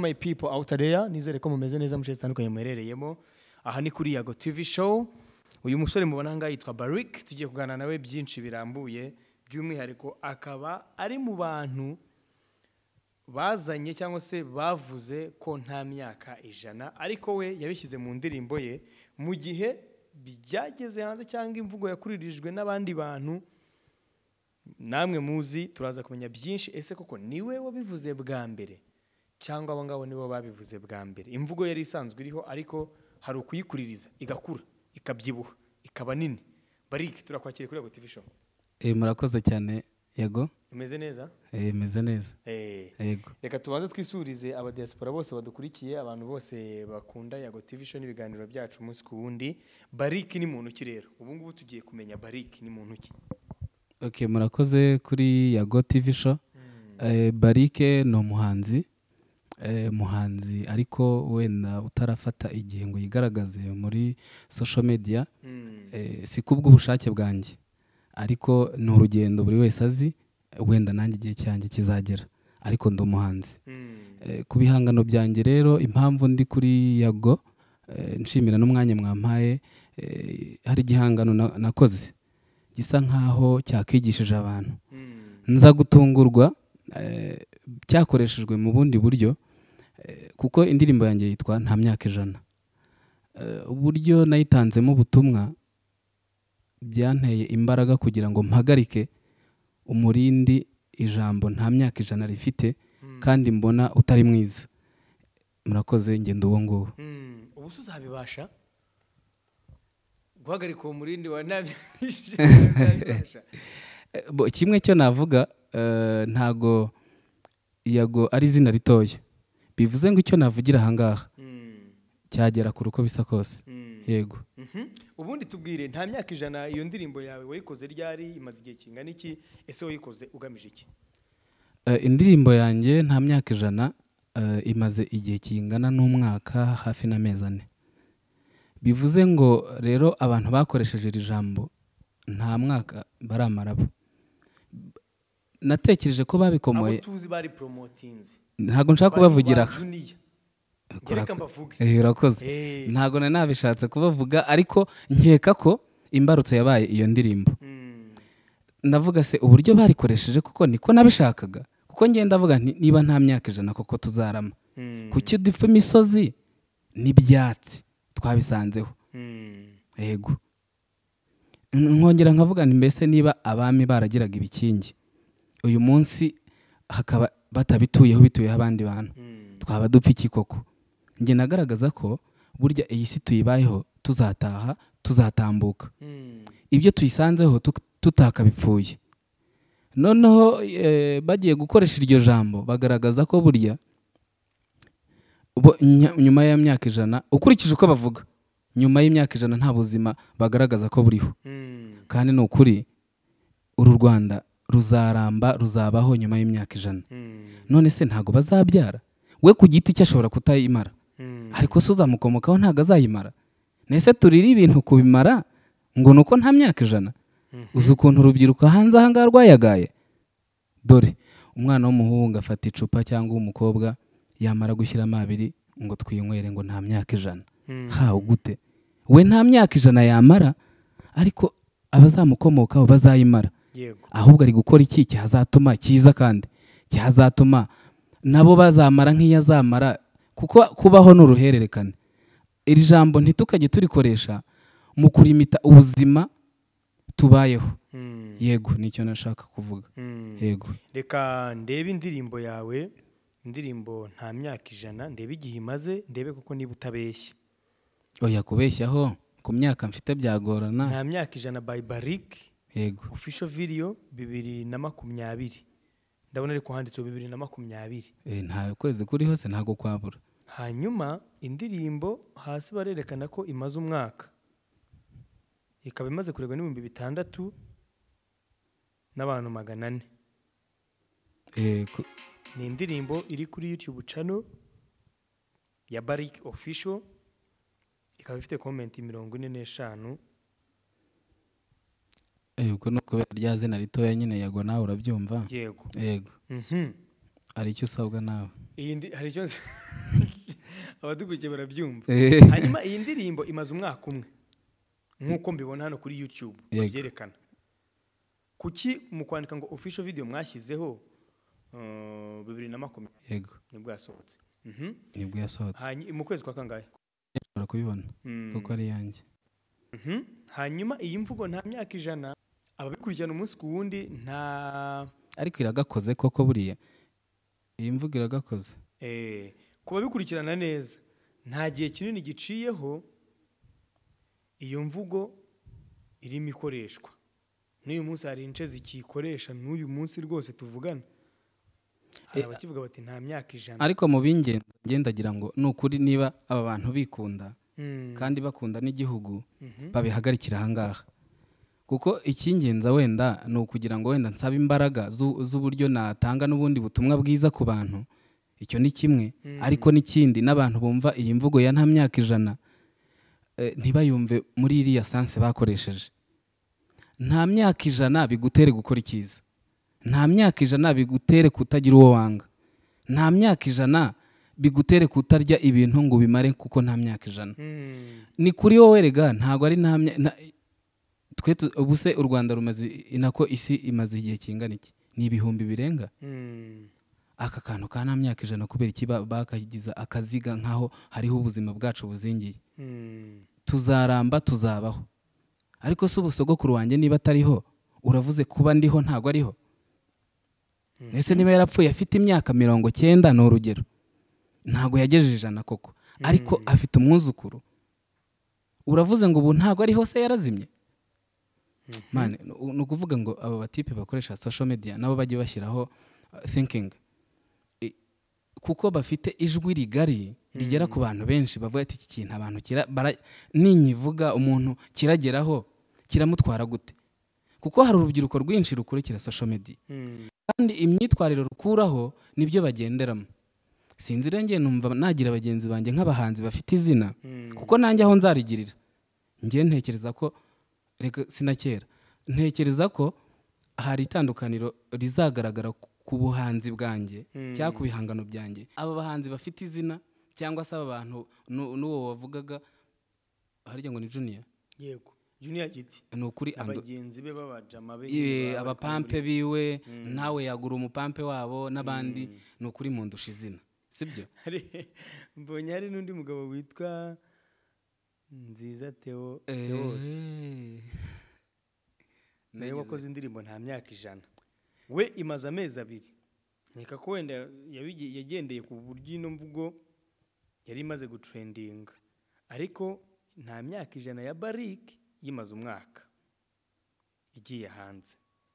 my people out there nizere ko mumeze neza mu bice zitandukanye muherereyemo aha ni kuri yago tv show uyu musore mubona ahangaha yitwa barik tugiye kuganira nawe byinshi birambuye by'umwihariko akaba ari mu bantu bazanye cyangwa se bavuze ko nta myaka ijana ariko we yabishyize mu ndirimbo ye mu gihe byageze hanze cyangwa imvugo yakuririjwe n'abandi bantu namwe muzi turaza kumenya byinshi ese koko niwe wabivuze bwa mbere cyangwa abo ngabo nibo babivuze bwa mbere imvugo yari isanzwe iriho ariko hari ukuyikuririza igakura ikabyibuha ikaba nini barike turakwakira kuri agoti show Eh, murakoze cyane yego imeze neza Eh, meze neza Eh, yego reka tubanze twisurize abadiaspora bose badukurikiye abantu bose bakunda yago tv show n'ibiganiro byacu umunsi ku wundi bariki ni muntu ki rero ubu ngubu tugiye kumenya bariki ni muntu ki okay murakoze kuri yago tv show Eh, barike ni umuhanzi Eh, muhanzi ariko wenda utarafata igihe ngo yigaragaze muri social media Mm. Eh, si kubw'ubushake bwanjye ariko ni urugendo buri wese azi wenda nanjye igihe cyanjye kizagera ariko ndi umuhanzi Mm. Eh, ku bihangano byanjye rero impamvu ndi kuri yago eh, nshimira n'umwanya mwampaye eh, hari igihangano na- nakoze gisa nkaho cyakigishije abantu Mm. nza gutungurwa eh, cyakoreshejwe mu bundi buryo eh, kuko indirimbo yanjye yitwa nta myaka ijana Eh, uburyo nayitanzemo ubutumwa byanteye imbaraga kugira ngo mpagarike umurindi ijambo nta myaka ijana rifite Mm. kandi mbona utari mwiza murakoze ngendo uwo nguwo Mm, ubu se uzabibasha guhagarika uwo murindi wa nabi Eh, bo- kimwe cyo navuga eh, ntago yago ari izina ritoya bivuze ngo icyo navugira ahangaha cyagera kure uko bisa kose yego ubundi tubwire nta myaka ijana iyo ndirimbo yawe wayikoze ryari imaze igihe kingana iki ese wayikoze ugamije iki Eh, indirimbo yanjye nta myaka ijana eh, imaze igihe kingana n'umwaka hafi n'amezi ane bivuze ngo rero abantu bakoresheje iri jambo nta mwaka baramara bo natekereje ko abo babikomoye tuzi bari poromotinzi ntabwo nshaka kubavugira aha reka mbavuge Eh, urakoze Eh. ntabwo nari nabishatse kubavuga ariko nkeka ko imbarutso yabaye iyo ndirimbo Mm, ndavuga se uburyo barikoresheje kuko niko nabishakaga kuko ngenda ndavuga nti niba nta myaka ijana koko tuzarama mm, kuki dupfa imisozi n'ibyatsi twabisanzeho mm, yego N- nkongera nkavuga nti mbese niba abami baragiraga ibikingi uyu munsi hakaba batabituyeho bituyeho abandi bantu mm, twaba dupfa iki koko njye nagaragaza ko burya iyi si tuyibayeho tuzataha tuzatambuka mm, ibyo tuyisanzeho tu- tutakabipfuye noneho eh, bagiye gukoresha iryo jambo bagaragaza ko burya bo- nya- nyuma y'imyaka ijana ukurikije uko bavuga nyuma y'imyaka ijana nta buzima bagaragaza ko buriho mm, kandi ni ukuri uru rwanda ruzaramba ruzabaho nyuma y'imyaka ijana mm, none se ntabwo bazabyara we ku giti cye ashobora kutayimara mm. ariko se uzamukomokaho ntabwo azayimara nese turire ibintu kubimara ngo ni uko nta myaka ijana Mhm. uzi ukuntu urubyiruko hanze ahangaha rwayagaye dore umwana w'umuhungu afata icupa cyangwa uw'umukobwa yamara gushyiramo abiri ngo twinywere ngo nta myaka ijana Mm. hawe gute we nta myaka ijana yamara ariko abazamukomokaho bazayimara yego ahubwo ari gukora iki cyazatuma cyiza kandi cyazatuma nabo bazamara nk'iyo azamara kuko kubaho ni uruhererekane iri jambo ntitukajye turikoresha mu kurimita ubuzima tubayeho Mm, yego nicyo nashaka kuvuga mm. yego reka ndebe indirimbo yawe indirimbo nta myaka ijana ndebe igihe imaze ndebe koko niba utabeshya oya kubeshyaho ku myaka mfite byagorana nta myaka ijana by barik yego official video bibiri na makumyabiri ndabona ariko handitseho bibiri na makumyabiri Eh, nta kwezi kuri hose ntabwo kwabura hanyuma indirimbo hasi barerekana ko imaze umwaka ikaba imaze kuregwa n'ibihumbi bitandatu n'abantu magana ane Eh, ku- ni indirimbo iri kuri YouTube channel ya Barik Official ikaba ifite komenti mirongo ine n'eshanu eh, ubwo ni ukubera rya zina ritoya nyine yego nawe urabyumva yego yego Mhm. hari icyo usabwa nawe iyi ndi hari icyo nzi abadukurikiye barabyumva Eh. hanyuma iyi ndirimbo imaze umwaka umwe nk'uko mbibona hano kuri youtube Yego. babyerekana kuki mu kwandika ngo official video mwashyizeho eh, bibiri na makumyabiri yego nibwo yasohotse Mhm. nibwo yasohotse Hanyu- mu kwezi kwa kangahe ushobora kubibona Mm. kuko ari iyanjye Mhm. hanyuma iyi mvugo nta myaka ijana ababikurikirana umunsi ku wundi nta ariko iragakoze koko buriya iyi mvugo iragakoze Eh, ku babikurikirana neza nta gihe kinini giciyeho iyo mvugo irimo ikoreshwa n'uyu munsi hari ince zikiyikoresha n'uyu munsi rwose tuvugana hari Eh, abakivuga bati nta myaka ijana ariko mu b'ingenzi ngendagira ngo ni ukuri niba aba bantu bikunda Mm, kandi bakunda n'igihugu mhm. babihagarikira ahangaha kuko icy'ingenzi wenda ni ukugira ngo wenda nsabe imbaraga z'u- z'uburyo natanga n'ubundi butumwa bwiza ku bantu icyo ni kimwe Mm. ariko n'ikindi n'abantu bumva iyi mvugo ya nta myaka ijana eh, ntibayumve muri iriya sanse bakoresheje nta myaka ijana bigutere gukora icyiza nta myaka ijana bigutere kutagira uwo wanga nta myaka ijana bigutere kutarya ibintu ngo ubimare kuko nta myaka ijana Mm, ni kuri wowe rega ntabwo ari nta mya- na- twe tu- ubu se u rwanda rumaze i- nako isi imaze igihe kingana iki ni ibihumbi birenga mm, aka kantu ka nta myaka ijana kubera iki ba- bakagiza akaziga nk'aho hariho ubuzima bwacu buzingiye mm. tuzaramba tuzabaho ariko se ubusogokuru wanjye niba atariho uravuze kuba ndiho ntabwo ariho ese niba yarapfuye afite imyaka mirongo cyenda ni urugero ntabwo yagejeje ijana koko ariko afite umwuzukuru uravuze ngo ubu ntabwo ariho se yarazimye mane ni u- ni ukuvuga ngo aba batipe bakoresha social media nabo bajye bashyiraho thinking kuko bafite ijwi rigari rigera ku bantu benshi bavuga ati iki kintu abantu kira- bara- ninyivuga umuntu kirageraho kiramutwara gute kuko hari urubyiruko rwinshi rukurikira social media Mm, kandi imyitwarire rukuraho nibyo bagenderamo sinzi rero njye numva nagira bagenzi banjye nk'abahanzi bafite izina mm. kuko nanjye aho nzarigirira njye ntekereza ko reka sinakera ntekereza ko hari itandukaniro rizagaragara ku- ku buhanzi bwanjye Mm. cyangwa ku bihangano byanjye aba bahanzi bafite izina cyangwa se aba bantu nu- n'uwo wavugaga harya ngo ni juniya yego junior giti ni ukuri Ando- abagenzi be b'abajama be Iwe, baba- abapampe biwe nawe yagura umupampe wabo n'abandi ni ukuri mu ndusha izina sibyo hari mbonye hari n'undi mugabo witwa nziza theo Theos. nawe wakoze indirimbo nta myaka ijana we imaze amezi abiri nkeka ko wenda yabigi- yagendeye ku buryo ino mvugo yari imaze gutrendinga ariko nta myaka ijana ya barike yimaze umwaka igiye hanze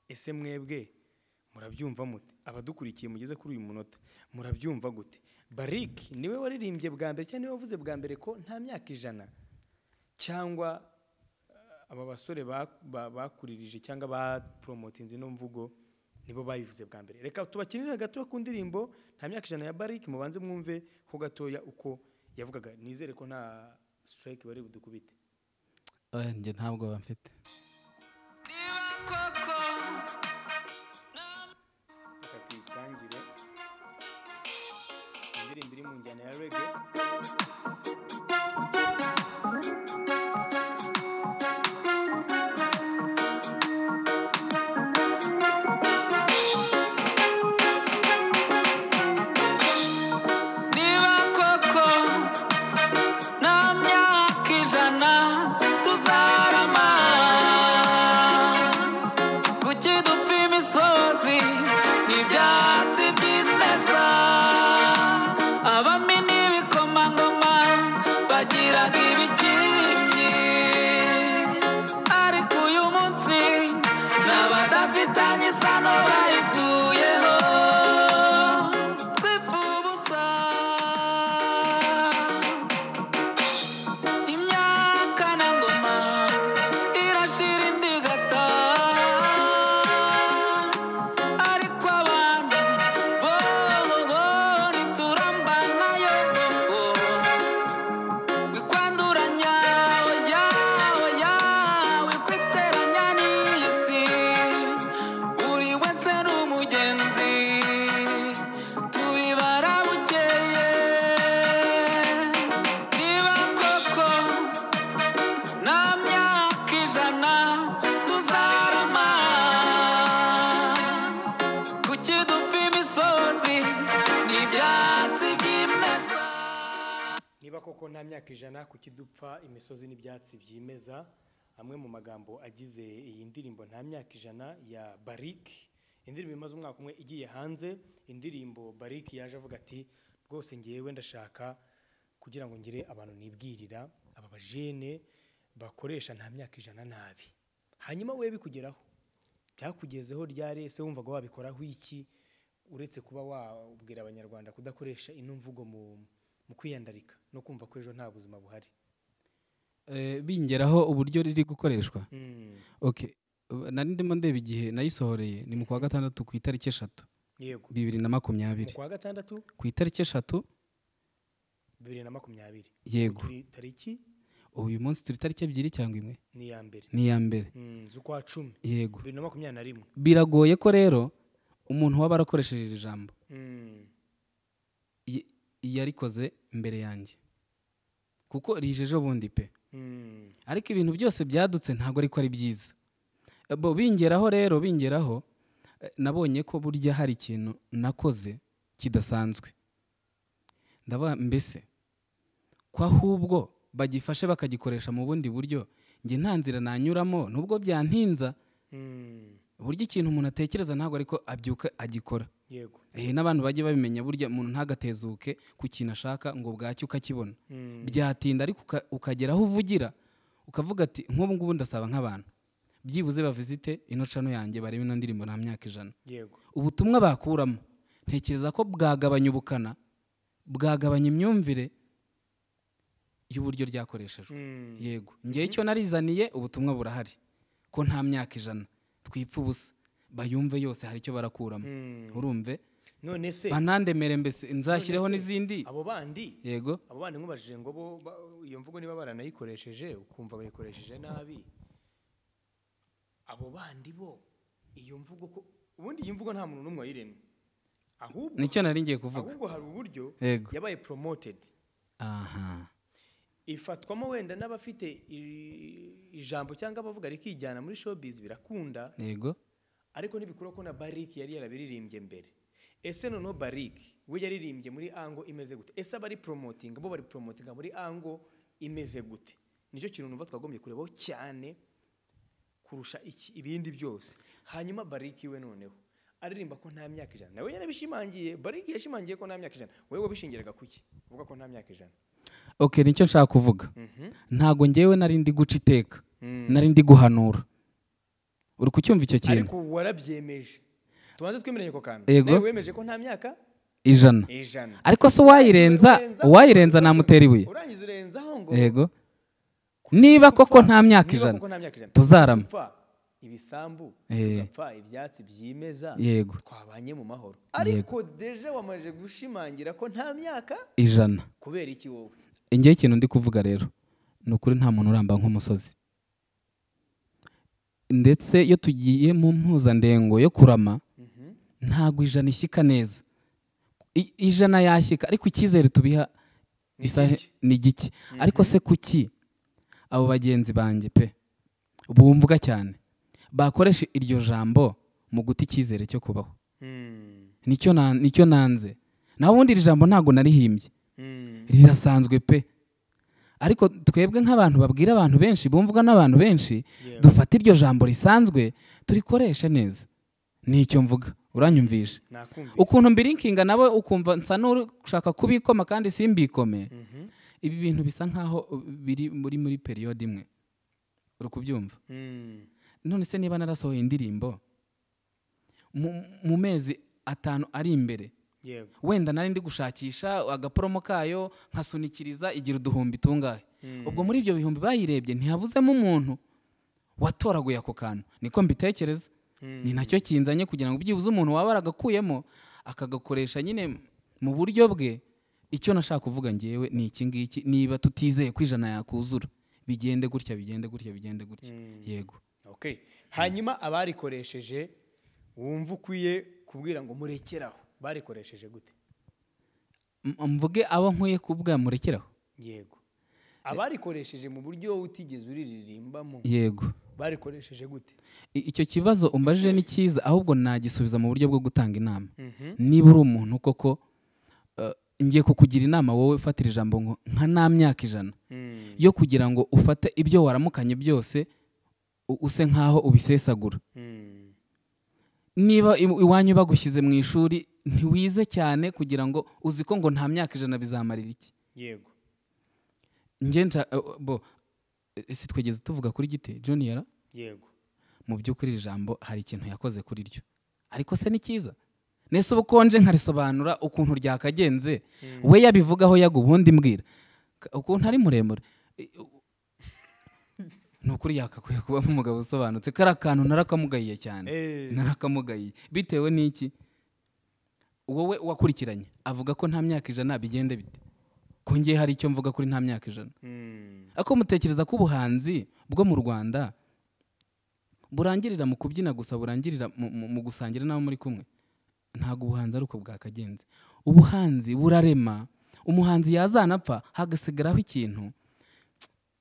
ese mwebwe murabyumva mute abadukurikiye mugeze kuri uyu munota murabyumva gute barike niwe waririmbye bwa mbere cyangwa niwe wavuze bwa mbere ko nta myaka ijana cyangwa eh, aba basore ba- ba- bakuririje cyangwa baporomotinze ino mvugo nibo bayivuze bwa mbere reka tubakinire gato ku ndirimbo nta myaka ijana ya bariki mubanze mwumve ho gatoya uko yavugaga nizere ko nta sitirayike bari budukubite Eh, njye ntabwo bamfite reka tuyitangire indirimbo iri mu njyana ya rege niba koko nta myaka ijana tuzarama kuki dupfa imisozi n'ibyatsi byimeza abami n'ibikomangoma bagiraga ibikibyi ariko uyu munsi n'abadafitanye isano bayituyeho twipfa ubusa imyaka na ngoma irashira indi igataha ariko abantu niba koko nta myaka ijana ku kidupfa imisozi n'ibyatsi byimeza amwe mu magambo agize iyi ndirimbo nta myaka ijana ya bariki indirimbo imaze umwaka umwe igiye hanze indirimbo bariki yaje avuga ati rwose ngewe ndashaka kugira ngo ngire abantu nibwirira aba bajene bakoresha nta myaka ijana nabi hanyuma we bikugeraho byakugezeho ryari ese wumvaga wabikoraho iki uretse kuba wabwira abanyarwanda kudakoresha ino mvugo mu mu kwiyandarika no kumva ko ejo nta buzima buhari Eh, bingeraho uburyo riri gukoreshwa Mm, okay Uh, nari ndimo ndeba igihe nayisohoreye ni mu kwa gatandatu ku itariki eshatu yego bibiri na mu makumyabiri kwa gatandatu ku itariki eshatu bibiri na makumyabiri yego Turi- tariki uyu munsi turi itariki ebyiri cyangwa imwe ni iya mbere ni iya mbere Mm, z'ukwa cumi yego bibiri na makumyabiri na rimwe biragoye ko rero umuntu waba arakoresheje iri jambo Mm, y- yarikoze mbere yanjye kuko rije ejo bundi pe mm, ariko ibintu byose byadutse ntabwo ariko ari byiza Eh, bo bingeraho rero bingeraho eh, nabonye ko burya hari ikintu nakoze kidasanzwe ndavuga mbese ko ahubwo bagifashe bakagikoresha mu bundi buryo njye nta nzira nanyuramo nubwo byantinza mm, burya ikintu umuntu atekereza ntabwo ariko abyuka agikora yego Eh, n'abantu bajye babimenya burya umuntu ntagatezuke ku kintu ashaka ngo bwacye ukakibona Mm, byatinda ariko uka- ukagera aho uvugira ukavuga ati nk'ubu ngubu ndasaba nk'abantu byibuze bavizite ino cano yanjye barebe ino ndirimbo nta myaka ijana yego ubutumwa bakuramo ntekereza ko bwagabanya ubukana bwagabanya imyumvire y'uburyo ryakoreshejwe Mm, yego ngewe icyo narizaniye ubutumwa burahari ko nta myaka ijana twipfa ubusa bayumve yose hari icyo barakuramo mm. urumve none se banandemere mbese nzashyireho none se, n'izindi abo bandi yego abo bandi nkubajije ngo bo ba- iyo mvugo niba baranayikoresheje ukumva bayikoresheje nabi abo bandi bo iyo mvugo ko ubundi iyi mvugo nta muntu n'umwe wayiremye ahubwo nicyo nari ngiye kuvuga ahubwo hari uburyo Yego. yabaye promoted aha ifatwamo wenda n'abafite i- ijambo cyangwa abavuga rikijyana muri showbiz birakunda yego ariko ntibikuraho ko na bariki yari yarabiririmbye mbere ese noneho bariki we yaririmbye muri ango imeze gute ese abari poromotinga bo bari poromotinga muri ango imeze gute nicyo kintu numva twagombye kurebaho cyane kurusha iki- ibindi byose hanyuma bariki we noneho aririmba ko nta myaka ijana nawe yarabishimangiye bariki yashimangiye ko nta myaka ijana wowe wabishingiraga ku ki uvuga ko nta myaka ijana ok nicyo nshaka kuvuga Mhm. ntago ngewe nari ndi guca iteka Mm. nari ndi guhanura uri kucyumva icyo kintu ariko warabyemeje tubanze twemeranye ko kantu Yego. nawe wemeje ko nta myaka ijana ijana ariko se uwayirenza uwayirenza namutera ibuye urangize urenzaho ngo yego niba koko nta myaka niba ijana koko nta myaka ijana tuzarama tugapfa ibisambu Eh. tugapfa ibyatsi byimeza Yego. twabanye mu mahoro ariko deje wamaze gushimangira ko nta myaka ijana kubera iki wowe ngewe ikintu ndi kuvuga rero ni ukuri nta muntu uramba nk'umusozi ndetse iyo tugiye mu mpuzandengo yo kurama Mhm. ntabwo ijana ishyika neza I- ijana yashyika ariko icyizere tubiha Ni isahe- iki? ni gike ariko se kuki abo bagenzi banjye pe bumvwa cyane bakoresha iryo jambo mu guta icyizere cyo kubaho Mm. nicyo na- nicyo nanze naho ubundi iri jambo ntabwo narihimbye Mm. rirasanzwe pe ariko twebwe nk'abantu babwira abantu benshi bumvwa n'abantu benshi Yeah. dufata iryo jambo risanzwe turikoreshe neza nicyo mvuga uranyumvisha nakumvise ukuntu mbirinkinga nawe ukumva nsa n'ushaka kubikoma kandi simbikome Mhm. ibi bintu bisa nkaho biri muri muri periyode imwe uri kubyumva Mm. none se niba narasohoye indirimbo mu- mu mezi atanu ari imbere yego wenda nari ndi gushakisha agaporomo kayo nkasunikiriza igira uduhumbi tungahe ubwo muri ibyo bihumbi bayirebye ntihabuzemo umuntu watoraguye ako kantu niko mbitekereza Mm. ni nacyo kinzanye kugira ngo byibuze umuntu waba aragakuyemo akagakoresha nyine mu buryo bwe icyo nashaka kuvuga ngewe ni iki ngiki niba tutizeye ko ijana yakuzura bigende gutya bigende gutya bigende gutya yego okay hanyuma abarikoresheje wumva ukwiye kubwira ngo murekeraho barikoresheje gute M- mvuge abo nkwiye kubwa murekeraho yego abarikoresheje mu buryo utigeze uririmbamo yego barikoresheje gute I- icyo kibazo umbajije ni cyiza ahubwo nagisubiza mu buryo bwo gutanga inama Mhm. niba uri umuntu koko eh, ngiye kukugira inama wowe ufatira ijambo ngo nka nta myaka ijana yo kugira ngo ufate ibyo waramukanye byose u- use nk'aho ubisesagura niba i- iwanyu bagushyize mu ishuri ntiwize cyane kugira ngo uzi ko ngo nta myaka ijana bizamarira iki yego njye nca eh, bo eh, si twigeze tuvuga kuri gite junior yego mu by'ukuri iri jambo hari ikintu yakoze kuri ryo ariko se ni cyiza nese uba ukonje nkarisobanura ukuntu ryakagenze we yabivugaho yaga ubundi mbwira Ka- ukuntu ari muremure I- u- ni ukuri yakakwiye kubamo umugabo usobanutse kariya kantu narakamugayiye cyane Eh. narakamugayiye bitewe n'iki wowe wakurikiranye avuga ko nta myaka ijana bigende bite ko ngiye hari icyo mvuga kuri nta myaka ijana Mm. ako mutekereza ko ubuhanzi bwo mu rwanda burangirira mu kubyina gusa burangirira mu- mu mu gusangira n'abo muri kumwe ntabwo ubuhanzi ari uko bwakagenze ubuhanzi burarema umuhanzi yazanapfa hagasigaraho ikintu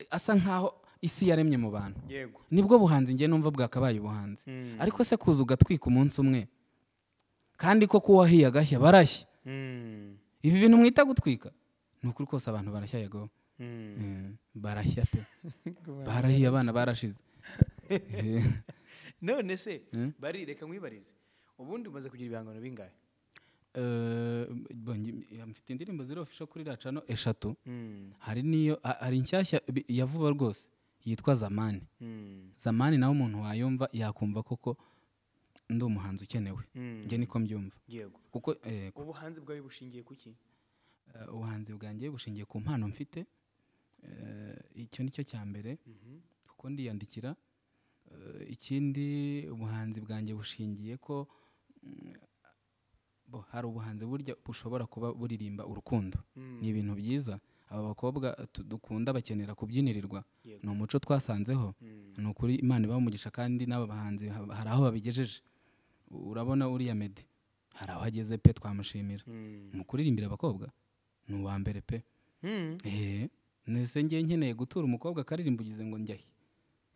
asa nkaho isi yaremye mu bantu yego nibwo buhanzi ngiye numva bwakabaye ubuhanzi Mm. ariko se kuza ugatwika umunsi umwe kandi ko kuwahiye agashya barashya Mm. ibi bintu mwita gutwika ni ukuri kose abantu barashya yego Mm. Mm, barashya pe barahiye abana barashize Eh, none se Mm. bari reka nkwibarize ubundi umaze kugira ibihangano bingahe eh, bo, ngi- mfite indirimbo ziri ofisho kuri racano eshatu Mm. hari n'iyo ha- hari inshyashya bi- ya vuba rwose yitwa zamani Mm. zamani nawe umuntu wayumva yakumva koko ndi umuhanzi ukenewe Mm. njye niko mbyumva yego kuko eh, ubuhanzi bwawe bushingiye ku ki eh, ubuhanzi bwanjye bushingiye ku mpano mfite Eh, icyo ni cyo cya mbere Mhm. kuko ndiyandikira Eh, ikindi ubuhanzi bwanjye bushingiye ko mm, bo, hari ubuhanzi burya bushobora kuba buririmba urukundo Mm. ni ibintu byiza aba bakobwa tu- dukunda bakenera kubyinirirwa Yego. ni umuco twasanzeho Mm. ni ukuri imana ibamugisha kandi n'aba bahanzi ha- hari aho babigejeje U- urabona uriya medi hari aho ageze pe twamushimira Mm. mu kuririmbira abakobwa ni uwa mbere pe Mm. eee nese ngiye nkeneye gutura umukobwa akaririmba ugize ngo njyahe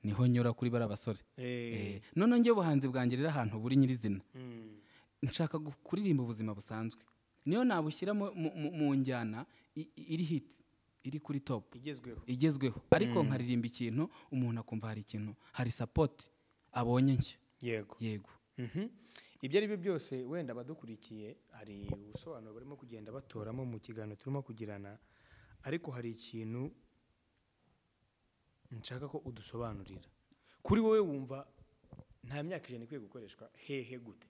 niho nyura kuri bariya basore Eh. Eh, none njye ubuhanzi bwanjye rero ahantu buri nyirizina Mm. nshaka gu- kuririmba ubuzima busanzwe niyo nabushyira mu- mu- mu- mu njyana i- i- iri hiti iri kuri topu igezweho igezweho ariko nkaririmba ikintu umuntu akumva hari ikintu hari sapoti abonye nshya yego yego Mhm. ibyo ari byo byose wenda abadukurikiye hari ubusobanuro barimo kugenda batoramo mu kiganiro turimo kugirana ariko hari ikintu nshaka ko udusobanurira kuri wowe wumva nta myaka ijana ikwiye gukoreshwa hehe gute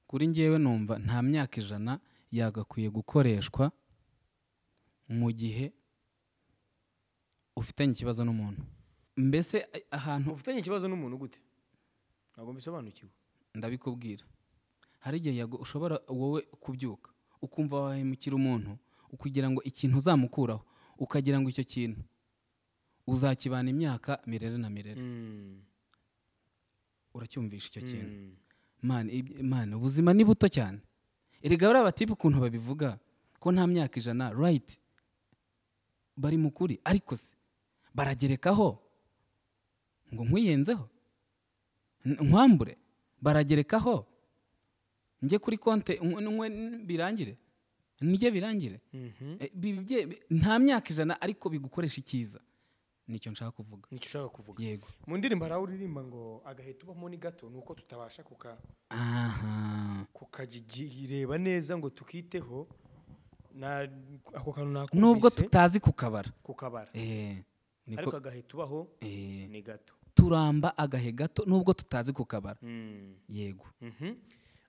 kuri ngewe numva nta myaka ijana yagakwiye gukoreshwa mu gihe ufitanye ikibazo n'umuntu mbese a- ahantu ufitanye ikibazo n'umuntu gute ntabwo mbisobanukiwe ndabikubwira hari igihe yago- ushobora wowe kubyuka ukumva wahemukira umuntu kugira ngo ikintu uzamukuraho ukagira ngo icyo kintu uzakibana imyaka mirere na mirere Mm. uracyumvisha icyo kintu Mm. mani ib- mani ubuzima ni buto cyane erega bariya batipe ukuntu babivuga ko nta myaka ijana rayiti bari mu kuri ariko se baragerekaho ngo nkwiyenzeho N- nkwambure baragerekaho njye kuri konte unywe- unywe n- birangire nijye birangire Mhm. Eh, bi- bye- bi- nta myaka ijana ariko bigukoresha icyiza nicyo nshaka kuvuga nicyo ushaka kuvuga yego mu ndirimbo hari aho uririmba ngo agahe tubamo ni gato ni uko tutabasha kuka aha kukagireba neza ngo tukiteho na ako kantu nakumvise nubwo tutazi kukabara kukabara Eh, niko- ariko agahe tubaho eh, ni gato turamba agahe gato nubwo tutazi kukabara yego Mhm.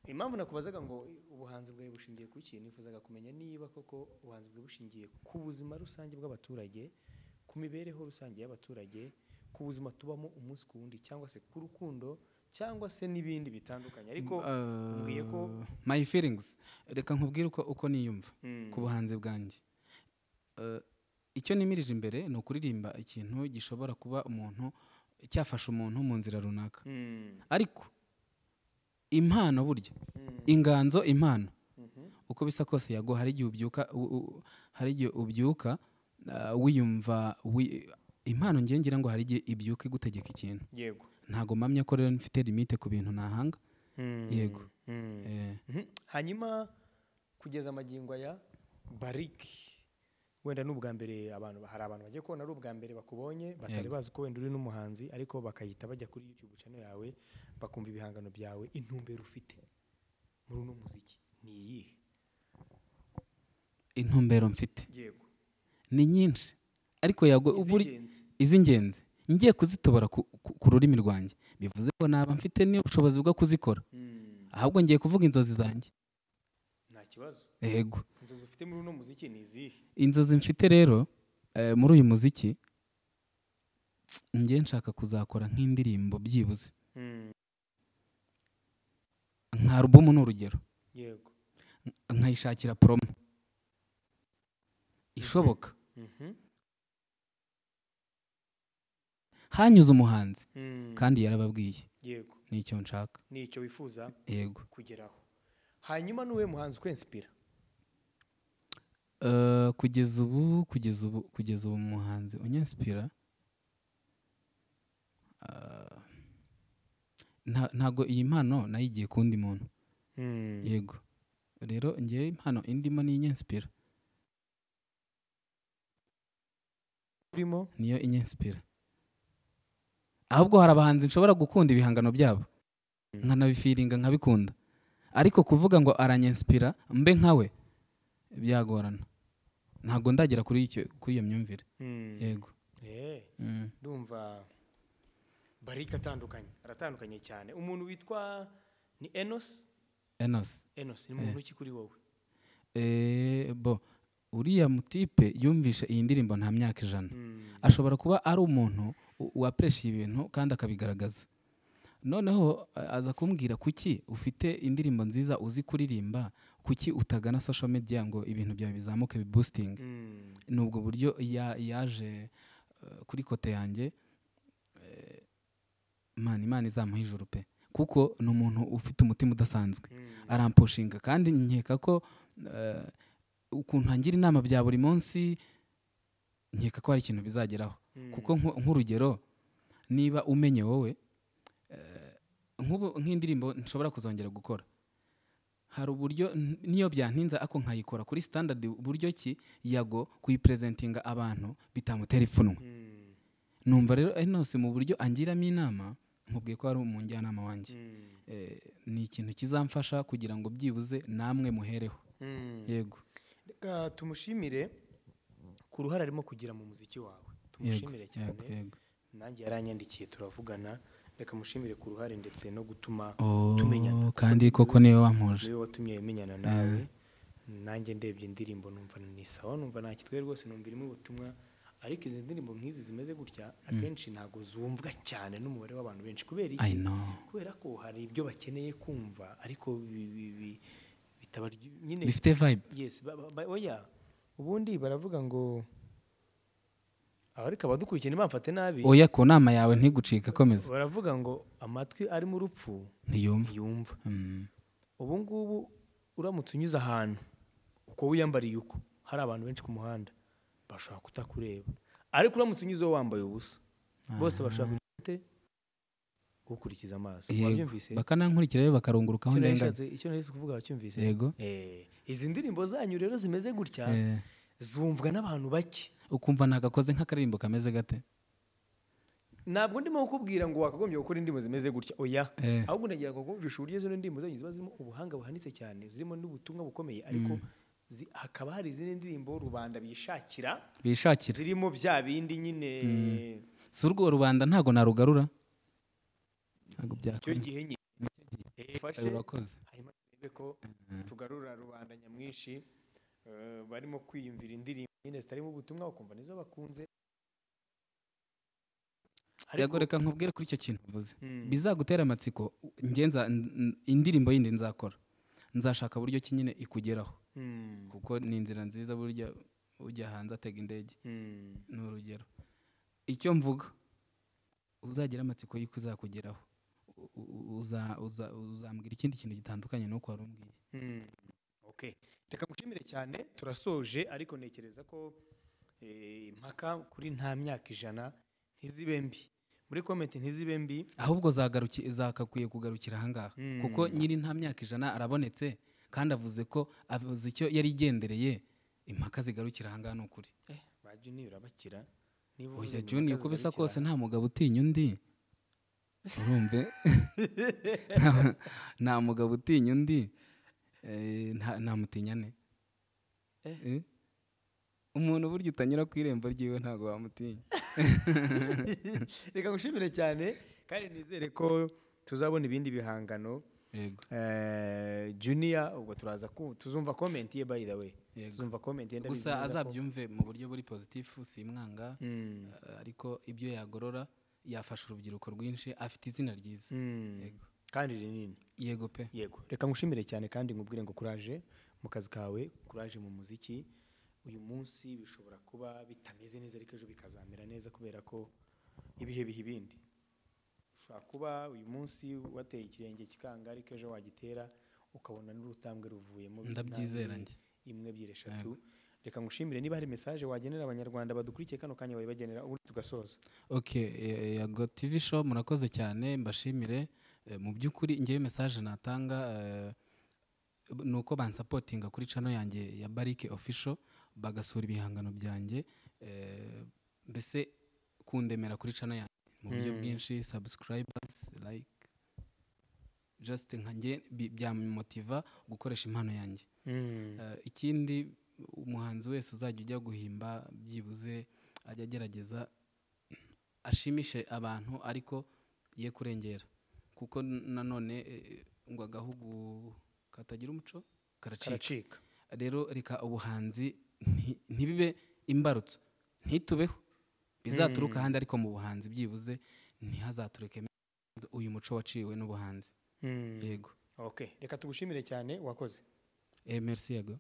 impamvu nakubazaga ngo ubuhanzi bwawe bushingiye ku ki nifuzaga kumenya niba koko ubuhanzi bwawe bushingiye ku buzima rusange bw'abaturage ku mibereho rusange y'abaturage ku buzima tubamo umunsi ku wundi cyangwa se ku rukundo cyangwa se n'ibindi bitandukanye ariko mbwiye ko Eh, my feelings reka nkubwire uko, uko niyumva Mm. ku buhanzi bwanjye Eh, icyo nimirije imbere ni ukuririmba ikintu gishobora kuba umuntu cyafasha umuntu mu nzira runaka Mm. ariko impano burya Mm. inganzo impano Mhm. uko bisa kose yago hari igihe ubyuka u- u- hari igihe ubyuka eh, wiyumva wi- impano ngiye ngira ngo hari igihe ibyuka igutegeka ikintu yego ntabwo mpamya ko rero mfite limite ku bintu nahanga Mm. Yego. Mm. Eh, Mhm. hanyuma kugeza amagingo aya barike wenda ni ubwa mbere abantu hari abantu bagiye kubona ari ubwa mbere bakubonye batari Yego. bazi ko wenda uri n'umuhanzi ariko bakahita bajya kuri YouTube channel yawe bakumva ibihangano byawe intumbero ufite muri uno muziki ni iyihe intumbero mfite yego ni nyinshi ariko yago- uburi- Iz'ingenzi. iz'ingenzi ngiye kuzitobora ku, ku- ku rurimi rwanjye bivuze ko naba mfite n'ubushobozi bwo kuzikora Mm, ahubwo ngiye kuvuga inzozi zanjye nta kibazo yego inzozi ufite muri uno muziki ni izihe inzozi mfite rero eh, muri uyu muziki ngiye nshaka kuzakora nk'indirimbo byibuze Mm, nka alubumu ni urugero yego nkayishakira promo ishoboka Mhm. hanyuze umuhanzi Mm, kandi yarababwiye yego nicyo nshaka ni icyo wifuza yego kugeraho hanyuma ni uwe muhanzi ukwensipira Eh, kugeza ubu kugeza ubu kugeza ubu umuhanzi unyensipira eh, nta- ntago iyi mpano nayigiye ku wundi muntu Mm, yego rero ngewe impano indimo ni inyensipira urimo niyo inyensipira ahubwo hari abahanzi nshobora gukunda ibihangano byabo nkanabifiringa nkabikunda ariko kuvuga ngo aranyensipira mbe nkawe byagorana ntabwo ndagera kuri icyo kuri iyo myumvire Mm, yego eh. Mm. ndumva barike atandukanye aratandukanye cyane umuntu witwa ni enosi enos enosi ni muntu ki kuri wowe Eh, bo uriya mutipe yumvishe iyi ndirimbo nta myaka ijana Mm, ashobora kuba ari umuntu u- wapresha ibintu kandi akabigaragaza noneho a- aza kumbwira kuki ufite indirimbo nziza uzi kuririmba kuki utagana social media ngo ibintu byawe bizamuke bibustinge mm, ni ubwo buryo ya- yaje eh, kuri kote yanjye eh, man imana izamuha ijuru pe kuko ni umuntu ufite umutima udasanzwe mm, arampushinga kandi nkeka ko eh, ukuntu ntangira inama bya buri munsi nkeka ko hari ikintu bizageraho mm, kuko nko- nk'urugero niba umenye wowe eh, nk'ubu nk'indirimbo nshobora kuzongera gukora hari uburyo n- niyo byantinza ako nkayikora kuri standard buryo ki yago kuyipresentinga abantu bitamutera ipfunwe mm, numva rero enose mu buryo angiramo inama nkubwiye ko ari umujyanama wanjye mm, eh, ni ikintu kizamfasha kugira ngo byibuze namwe muhereho mm. yego Reka tumushimire ku ruhare arimo kugira mu muziki wawe yego tumushimire yego cyane yego nanjye yaranyandikiye turavugana reka mushimire ku ruhare ndetse no gutuma tumenyana Oh, kandi koko niwe wampuje niwe watumye menyana nawe nanjye ndebye indirimbo numva ni sawa numva nta kitwe rwose numva irimo ubutumwa ariko izi ndirimbo nk'izi zimeze gutya akenshi ntabwo zumvwa cyane n'umubare w'abantu benshi kubera i iki know kubera ko hari ibyo bakeneye kumva ariko bi- bi- bi- bitabarya nyine bifite vibe yes ba- ba- ba- oya ubundi baravuga ngo abarika abadukurikiye ntibamfate nabi oya ku nama yawe ntigucika komeza baravuga ngo amatwi ari mu rupfu ntiyumva ntiyumva Mm, ubu ngubu uramutse unyuze ahantu uko wiyambariye uko hari abantu benshi ku muhanda bashobora kutakureba ariko uramutse unyuze wowe wambaye ubusa bose bashobora kugira ute ukurikiza amaso yego wabyumvise bakanankurikira rero bakarungurukaho Icyo nari ndenganya nshatse- icyo nari kuvuga wacyumvise yego Eh, izi ndirimbo zanyu rero zimeze gutya Eh, zumvwa n'abantu bake ukumva nagakoze nk'akaririmbo kameze gate ntabwo ndimo kukubwira ngo wakagombye gukora indirimbo zimeze gutya oya Eh. ahubwo nagira ngo kumvisha uburyo izo ndirimbo zanyu ziba zirimo ubuhanga buhanitse cyane zirimo n'ubutumwa bukomeye ariko zi- hakaba hari izindi ndirimbo rubanda bishakira bishakira zirimo bya bindi nyine si urwo rubanda ntago narugarura ntago icyo byakora gihe nyine Eh, fashe urakoze hanyuma turebe ko tugarura rubanda nyamwinshi eh, barimo kwiyumvira indirimbo nyine zitarimo ubutumwa ukumva nizo bakunze Yego, reka nkubwire kuri icyo kintu uvuze Mm. bizagutera amatsiko ngenza indirimbo yindi nzakora nzashaka buryo ki nyine ikugeraho Mm, kuko ni inzira nziza burya ujya hanze atega indege mm, ni urugero icyo mvuga uzagira amatsiko y'uko uzakugeraho U- u- uza- uza- uzambwira ikindi kintu gitandukanye n'uko wari umbwiye Mm, okay. reka mushimire cyane turasoje ariko ntekereza ko eh, impaka kuri nta myaka ijana ntizibe mbi muri komenti ntizibe mbi ahubwo zagaruki- zakakwiye kugarukira ahangaha Mm. kuko nyiri nta myaka ijana arabonetse kandi avuze ko avuze icyo yari igendereye impaka zigarukira ahangaha ni ukuri ba juni urabakira niba oya juni uko bisa kose nta mugabo utinya undi urumve Nta- nta mugabo utinya undi Eh, nta- ntamutinyane Eh? umuntu burya utanyura ku irembo ryiwe ntabwo wamutinya reka gushimire cyane kandi nizere ko tuzabona ibindi bihangano yego Eh, junior ubwo turaza ku tuzumva comment ye by the way Yego. tuzumva comment ye ndabizi gusa neza ko- azabyumve mu buryo buri pozitifu simwanga Mm. eh, ariko ibyo yagorora yafasha urubyiruko rwinshi afite izina ryiza Mm. Yego. kandi rinini yego pe yego reka ngushimire cyane kandi nkubwire ngo kuraje mu kazi kawe kuraje mu muziki uyu munsi bishobora kuba bitameze neza ariko ejo bikazamera neza kubera ko ibihe biha ibindi ushobora kuba uyu munsi wateye ikirenge kikanga ariko ejo wagitera ukabona n'urutambwe ruvuyemo Ndabyizera njye. imwe ebyiri eshatu reka ngushimire niba hari mesaje wagenera abanyarwanda badukurikiye kano kanya wayibagenera ubundi tugasoza ok eh, yego tv show murakoze cyane mbashimire Eh, mu by'ukuri ngewe mesaje natanga eh, ni uko bansapotinga kuri cano yanjye ya barike official bagasura ibihangano byanjye eh, mbese kundemera kuri cano yanjye mu buryo Mm. bwinshi subscribers like just nka nge bi- byamumotiva gukoresha impano yanjye Eh, ikindi umuhanzi wese uzajya ujya guhimba byibuze ajya agerageza ashimishe abantu ariko ye kurengera kuko nanone eh, ngo agahugu katagira umuco karacika karacika rero reka ubuhanzi nti- ntibibe imbarutso ntitubeho bizaturuka ahandi ariko mu buhanzi byibuze ntihazatureke uyu muco waciwe n'ubuhanzi Mm. yego ok reka tugushimire cyane wakoze eh merci yego